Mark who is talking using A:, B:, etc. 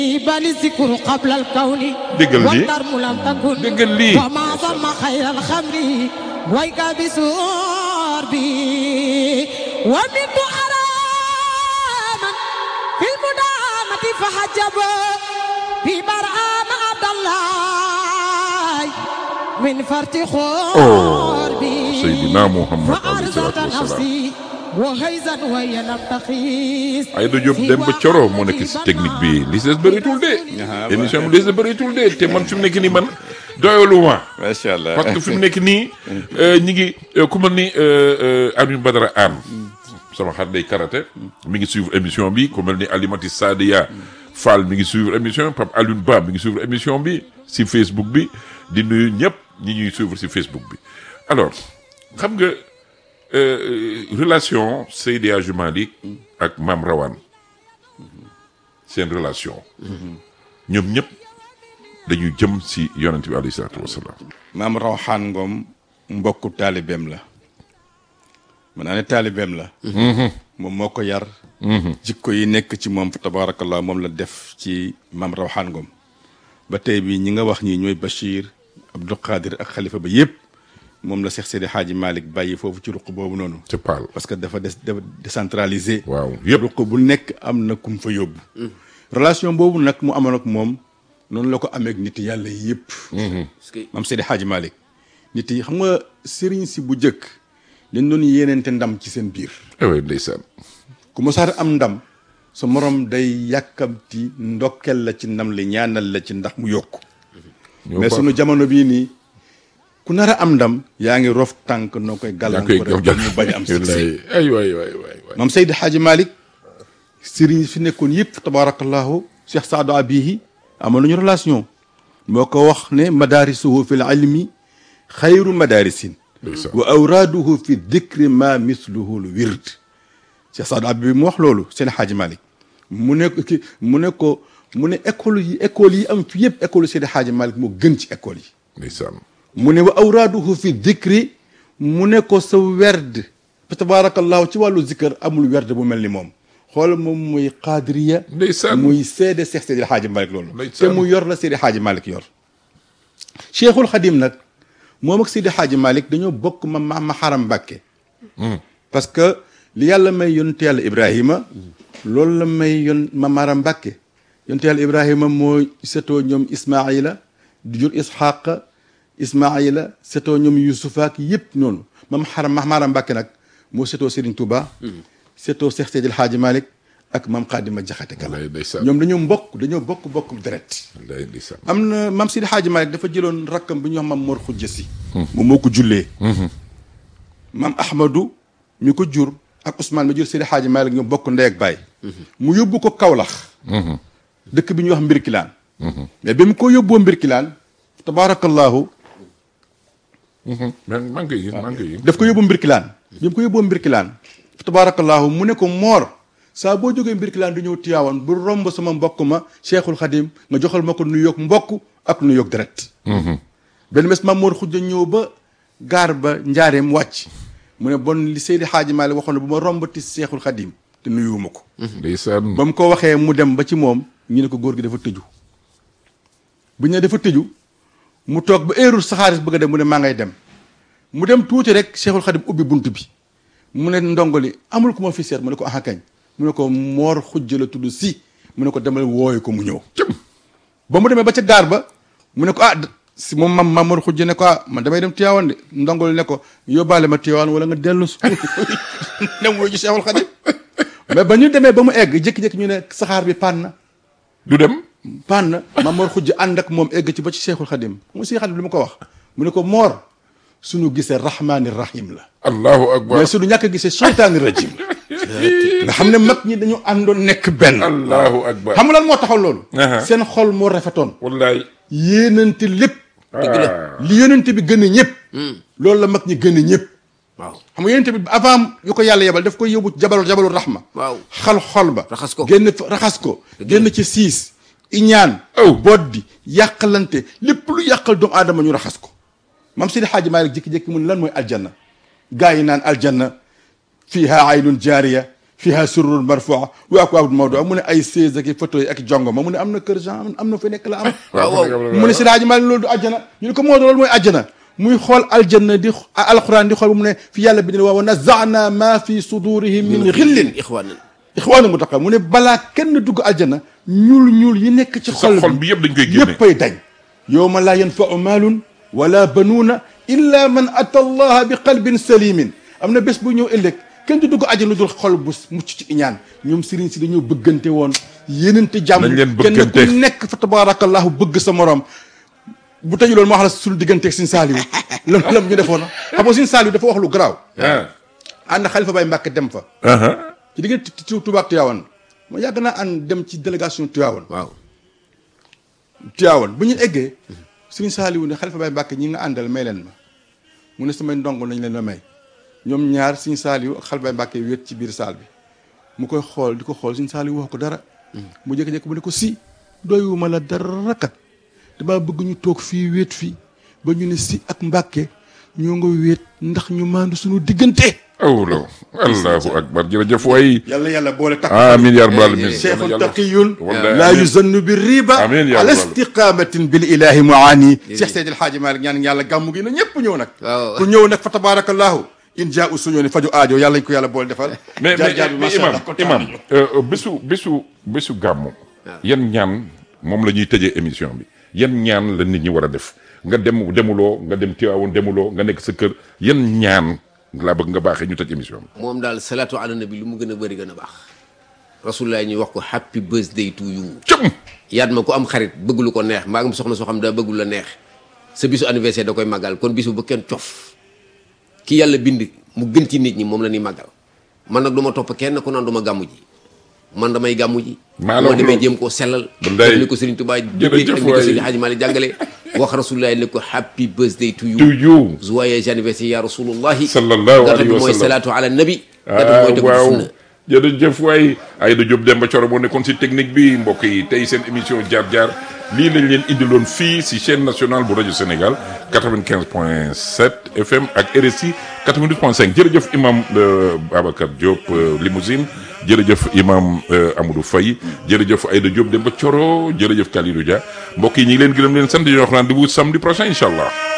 A: بل الذكر قبل الكون
B: déggal lii
A: والدرم لم تكن
B: déggal lii
A: وما ضم خير الخمر ويك بسور بي ومنت أراما في المدامة فحجب في برآم عبد الله من فرط خور بي
B: سيدنا محمد عليه
A: فأرزت
B: الصلاة والسلام.
A: نفسي وهيزا وهي لم تخيس
B: Aïda Diop dem ba Coro moo nekk si technique bi li si des bëritul de. émission bi li si des bëritul de te man fi mu nekk nii man doyaluma.
C: macha allah
B: parce que fi mu nekk nii ñi ngi euh, ku mel ni euh, euh, Alioune Badara Anne sama xarit day karaté mi ngi suivre émission bi ku mel ni Alimati Sadia Fall mi ngi suivre émission bi Pape Alioune Ba mi ngi suivre émission bi si Facebook bi di nuyu ñëpp ñi ñuy suivre si Facebook bi alors xam nga euh, relation Seydi Hadji Malick ak Mame Rawane seen relation ñoom ñëpp dañuy jëm si yonent bi alayhi salaatu wasalaam
C: maam Rawxaan Ngom mbokku taalibeem la mën naa ne taalibeem la moom moo ko yar jikko yi nekk ci moom fa tabaarakallah moom la def ci maam Rawxaan Ngom ba tey bii ñi nga wax ñii ñooy Bachir Abdou Qadir ak xalifa ba yëpp moom la Seex Seydi Xaaji Malick bàyyi foofu ci ruq boobu noonu
B: c'est Paal
C: parce que dafa des dafa décentralisé
B: waaw yëpp
C: ruq bu nekk am na kum fa yóbbu relation boobu nag mu amoon ak moom noonu la ko amee ak nit yàlla yëpp maam Seydi Hadji Malick nit yi xam nga sëriñ si bu njëkk dañ doon yéeneente ndam ci seen biir
B: ewe ndeysaan
C: ku mosaat am ndam sa morom day yàkkamti ndokkel la ci ndam li ñaanal la ci ndax mu yokk mais sunu jamono bii nii ku nar a am ndam yaa ngi rof tànk noo koy
B: yaa koy
C: gàllankoor
B: gaw
C: mu bañ a am succès
B: ay waay waay waay waay
C: maam Seydi Hadji Malick sëriñ fi nekkoon yëpp tabarakallahu Cheikh Saadu Abihi amoon nañu relation moo ko wax ne madarisuhu fi l ilmi xayru madarisin
B: ndeysaan
C: wa awraaduhu fi dikri ma misluhu l wird Cheikh Saadu Abihi mu wax loolu seen Hadji Malick mu ne ko ki mu ne ko mu ne école yi école yi am fi yëpp école Seydi Hadji Malick moo gën ci école yi
B: ndeysaan
C: mu ne wa awraaduhu fi dikri mu ne ko sa werd fa tabaarakallahu ci wàllu zikkër amul werd bu mel ni moom xool moom muy qaadiriya
B: Ndeysaan.
C: muy seede Seex Seydi Xaaji Malik loolu te
B: Ndeysaan.
C: mu yor la Seydi Xaaji Malik yor Cheikhul Xadim nag moom ak Seydi Xaaji Malik dañoo bokk ma ma ma xaram Mbàkke parce que li yàlla may yonte yàlla Ibrahima loolu la may yon ma maram Mbàkke yonte yàlla Ibrahima moo setoo ñoom Ismaila di jur Isxaqa Ismaila setoo ñoom Yusufa ak yëpp noonu mam xaram ma maram Mbàkke nag moo setoo Serigne Touba setoo Seex Seydil Xaaji Malik ak mam Xaadima Jaxate Kala
B: wallaay ndeysaan
C: ñoom dañoo mbokk dañoo bokk bokk deret
B: wallaay ndeysaan
C: am na mam Sidi Xaaji Malik dafa jëloon rakkam bi ñu wax mam Mor Xujja Si moom moo ko jullee mam Ahmadou mi ko jur ak Ousmane mi jur Sidi Xaaji Malik ñoom bokk ndey ak baay mu yóbbu ko Kawlax dëkk bi ñuy wax Mbirkilaan mais bi mu ko yóbboo Mbirkilaan tabaarakallahu
B: man maa ngi koy gis maa ngi koy gis
C: daf ko yóbbu Mbirkilaan bi mu ko yóbboo Mbirkilaan tabaarakallahu mu ne ko moor saa boo jógee Mbirkilaan di ñëw Tiwaawan bu romb sama mbokk ma Cheikhul Xadim nga joxal ma ko nuyoog mbokk ak nuyoog deret benn bés Maam Mor Xujja ñëw ba gaar ba njaareem wàcc mu ne bon li Seydi Xaaji Maalik waxoon ne bu ma rombati Cheikhul Xadim te nuyuwuma ko
B: ndeysaan
C: ba mu ko waxee mu dem ba ci moom ñu ne ko góor gi dafa tëju bu ñu ne dafa tëju mu toog ba heure saxaaris bëgg a dem mu ne maa ngay dem mu dem tuuti rek Cheikhul Khadim ubbi bunt bi mu ne ndongoli amul ku ma fi seet mu ne ko aha kañ mu ne ko moor xujja la tudd si mu ne ko demal wooyu ko mu ñëw ba mu demee ba ca gaar ba mu ne ko ah si moom mam mam moor xujja ne ko ah man damay dem Tiwaawan de ndongoli ne ko yóbbaale ma Tiwaawan wala nga dellu su dem wooyu ji Cheikhul Khadim mais ba ñu demee ba mu egg jékki-jékki ñu ne saxaar bi pann na
B: du dem
C: pann na ma Mor Xujj ànd ak moom egg ci ba ci Cheikhul Khadim mu Cheikhul Khadim li mu ko wax mu ne ko Mor suñu gisee rahmaani rahim la
B: allahu akbar
C: mais suñu ñàkk a gisee seytaani rajim nga xam ne mag ñi dañu àndoon nekk benn
B: allahu akbar
C: xam nga lan moo taxaw loolu
B: Aha.
C: seen xol moo rafetoon
B: wallaay
C: yéenante lépp
B: ah
C: li yéenante bi gën a ñëpp loolu la mag ñi gën a ñëpp
D: waaw
C: xam nga yéenante bi avant yu ko yàlla yebal daf koy yóbbu jabalu jabalu rahma
D: waaw
C: xal xol ba
D: Raxas ko.
C: génn fa- raxas ko génn ci siis iñaan
B: Aw.
C: boddi yàqalante lépp lu yàqal doomu aadama ñu raxas ko mam Seydi Xaaji Maalik jékki-jékki mu ne lan mooy aljanna gaa yi naan aljanna fiiha aynun jaariya fiha surrun marfua wa akwaabun mawdua mu ne ay seize ak i fauteuil ak jongo ma mu ne am na kër Jean am na fa nekk la am
D: waaw waaw
C: mu ne si laaji Maalik loolu du àjjana ñu ne ko moo doon loolu mooy àjjana muy xool aljanna di alquran di xool bu mu ne fi yàlla bi ne waaw wa nazaana ma fi sudurihim min xillin
D: ixwaanan
C: ixwaana mu taqa mu ne balaa kenn dugg aljanna ñuul ñuul yi nekk ci
B: sa
C: xol
B: xol bi yëpp dañ koy génne
C: yëppay dañ yowma laa yanfau maalun wala banuuna illa man ata allaha bi qalbin salimin am na bés bu ñëw ëllëg kenn du dugg àjjana lu dul xol bu mucc ci iñaan ñoom sëriñ si dañoo bëggante woon yéenante jàmm
B: Nañ leen
C: kenn
B: bëggante.
C: ku nekk fa tabarakallahu bëgg sa morom bu tëju loolu moo wax la suñu digganteeg sin saaliwu lam lam ñu defoon xam nga sin saaliwu dafa wax lu garaaw
B: ah
C: ànd xalifa bay Mbàkke dem fa
B: ah
C: ci diggante Tuubaa ak Tiwaawan ma yàgg naa ànd dem ci délégation Tiwaawan
D: waaw
C: Tiwaawan bu ñu eggee Sëriñ Saaliwu ne Xalifa Baay Mbàkke ñi nga àndal may leen ma mu ne samay ndongo nañ leen ma may ñoom ñaar Sëriñ Saaliwu ak Xalifa Baay Mbàkke wéet ci biir saal bi mu koy xool di ko xool Sëriñ Saaliwu wax ko dara mu jékki-jékki mu ne ko si doyuma la dara kat damaa bëgg ñu toog fii wéet fii ba ñu ne si ak Mbàkke ñoo nga wéet ndax ñu maandu suñu diggante
B: awlaw allahu akbar jërëjëf waay
C: yàlla yàlla boole takk
B: amin ya rabbal alamin
C: cheikhun taqiyun
B: Wallahi
C: laa
B: amiin.
C: yuzannu bi riba
B: Amiin yaa
C: ala
B: rabbal.
C: istiqamatin bil ilahi muani cheikh seydil haaji malik ñaan yàlla gàmmu gi na ñëpp ñëw nag
D: Waaw.
C: ku ñëw nag fa tabarakallahu in jaa u suñoo ni faju aajo yàlla ñu ko yàlla boole defal
B: mais
C: jaar
B: mais
C: jaar bi
B: mais
C: macha
B: imam
C: allah kontaan
B: imam
C: nañu.
B: euh, bésu bésu bésu gàmmu yan ñaan moom la ñuy tëjee émission bi yan ñaan la nit ñi war a def nga dem demuloo nga dem Tiwaawoon demuloo nga nekk sa kër yan ñaan laa bëgg nga baaxee ñu tëj émission bi
D: moom daal salaatu ala nabi lu mu gën a bëri gën a baax rasulullah ñuy wax ko happy birthday to you
B: cëm
D: yaat ma ku am xarit bëgg lu ko neex mbaa nga am soxna soo xam daa bëgg lu la neex sa bisu anniversaire da koy màggal kon bisu bu kenn cof ki yàlla bind mu gën ci nit ñi moom la ñuy màggal man nag du ma topp kenn ku naan du ma gàmmu ji man damay gàmmu ji
B: Maa la
D: moo
B: wax
D: demee
B: loolu.
D: jéem koo sellal
B: Wallaay.
D: def ni ko Serigne Touba
B: Jërëjëf
D: jëfee ak ni ko
B: waay.
D: Serigne Hadji Malick jàngale wax rasulullah ne ko happy birthday to you
B: to you
D: joyeux anniversaire ya rasulullahi
B: Sallallahu
D: gàttal
B: alayhi
D: bi
B: wa
D: mooy
B: sallam.
D: salaatu ala nabi gàttal
B: ah
D: mooy tegu ci
B: waaw
D: sunna
B: jërëjëf waay Aïda Diop Demba Thioro moo nekkoon si technique bi mbokk yi tey seen émission jaar jaar lii lañ leen indiloon fii si chaîne nationale bu rajo Sénégal 95 point 7 FM ak RSI 92 point 5 jërëjëf imam euh, Babacar Diop euh, Limousine jërëjëf imam euh, Amadou Faye jërëjëf Aïda Diop Demba Thioro jërëjëf Kalidou Dia mbokk yi ñu ngi leen gërëm leen sant di leen wax rendez-vous samedi prochain incha allah.